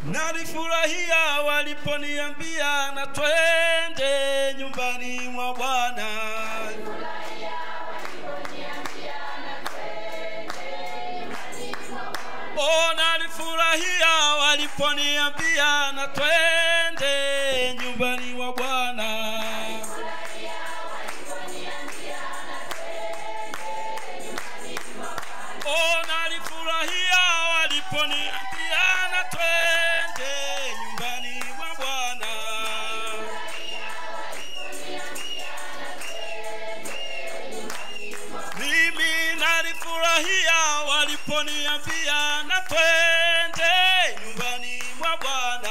nalifurahia waliponiambia na twende nyumbani mwa bwana Oh, nalifurahia waliponiambia na twende nyumbani mwa bwana Oh, nalifurahia waliponiambia na twende nyumbani mwa bwana mimi nalifurahia waliponiambia na twende nyumbani mwa bwana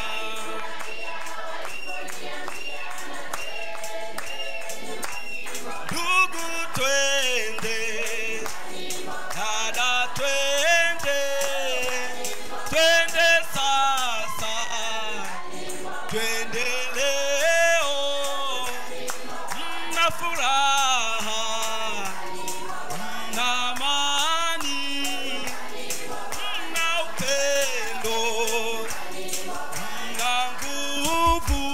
ndugu twende dada twende twende sasa twende leo mna furaha mna amani mna upendo mna nguvu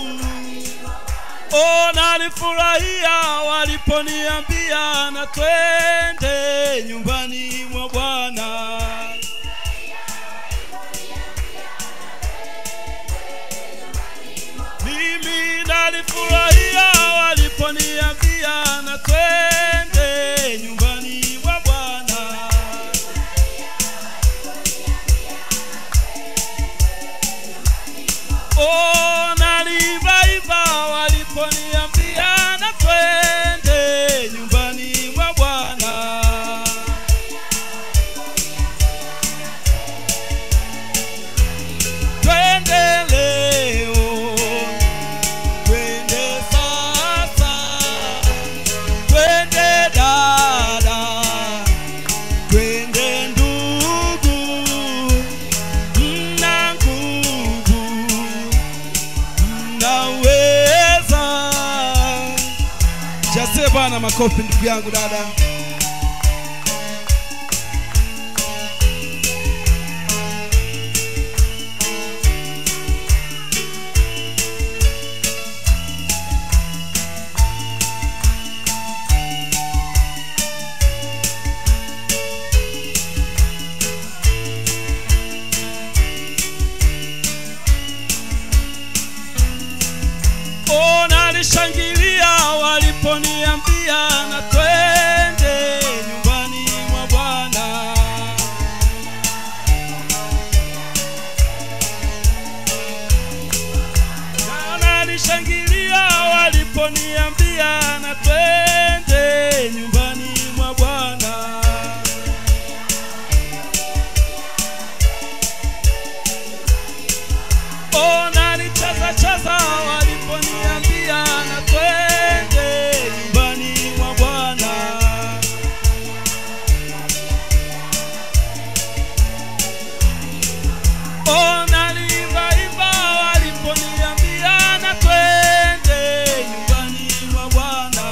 Oh, nalifurahia waliponiambia na twende nyumbani mwa Bwana. Mimi nalifurahia waliponiambia na twende nyumbani mwa Bwana. Oh, nalivaiva waliponiambia na twende nyumbani mwa Bwana. Twende leo, twende sasa, twende dada, twende ndugu, mna nguvu mnaweza. Jasie Bwana makofi, ndugu yangu dada. Oh, nalishangilia waliponiambia na twende nyumbani mwa Bwana. Na nalishangilia waliponiambia na twende nyumbani mwa Bwana. Oh, nalicheza cheza waliponiambia na twende nyumbani mwa Bwana. Oh, naliimbaimba waliponiambia na twende nyumbani mwa Bwana.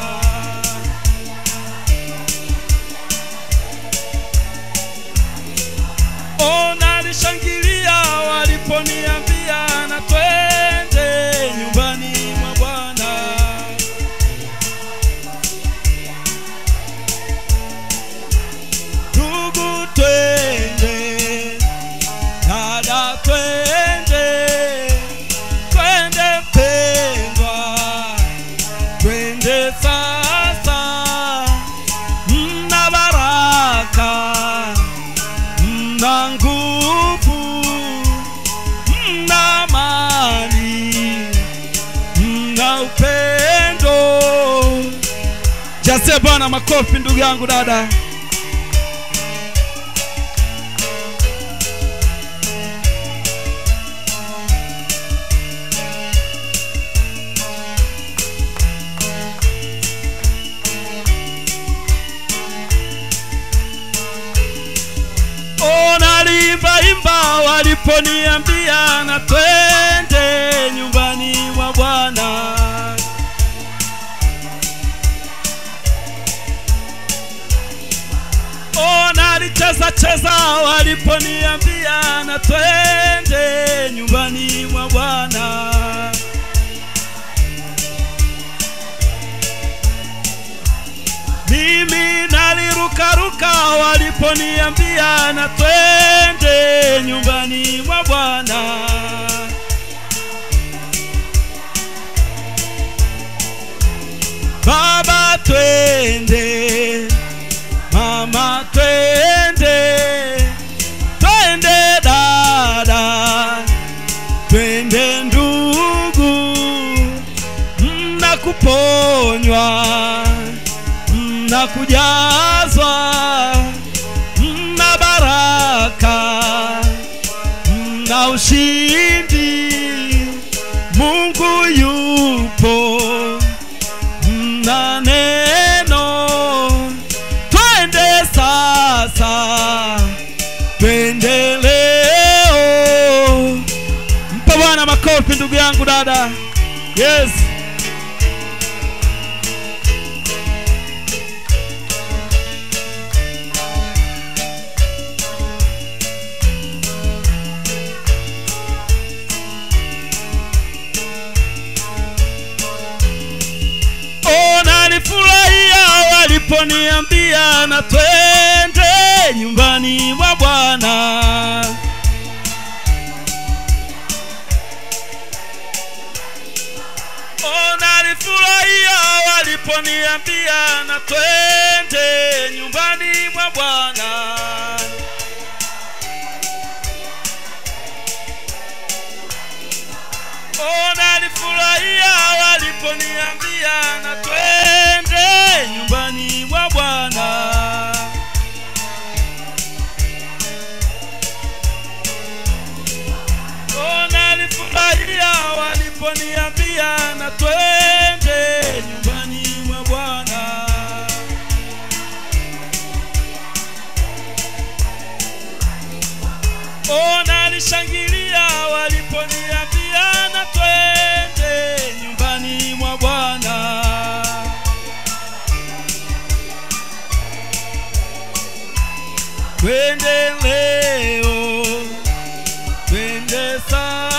Oh, nalishangilia waliponiambia na twende nyumbani mwa Bwana. Ndugu twende, dada twende, twende pendwa, twende sasa, mna baraka mna nguvu, mna amani, mna upendo. Jasie Bwana makofi, ndugu yangu dada. Oh, naliimbaimba waliponiambia na twende nyumbani mwa Bwana. Oh, nalicheza cheza waliponiambia na twende baraka waliponiambia na twende nyumbani mwa Bwana. Baba twende, mama twende, twende dada, twende ndugu, mna kuponywa, mna kujazwa, mna baraka, mna ushindi, Mungu yupo mna neno, twende sasa, twende leo. Mpa Bwana makofi ndugu yangu dada. Yes. Oh, nalifurahia waliponiambia na twende nyumbani mwa Bwana. Oh, nalifurahia waliponiambia na twende nyumbani mwa Bwana. Oh, nalifurahia waliponiambia na twende nyumbani mwa Bwana. Oh, nalifurahia waliponiambia na twende nyumbani mwa Bwana. Oh, nalishangilia waliponiambia na twende nyumbani mwa Bwana. Twende leo, twende sasa.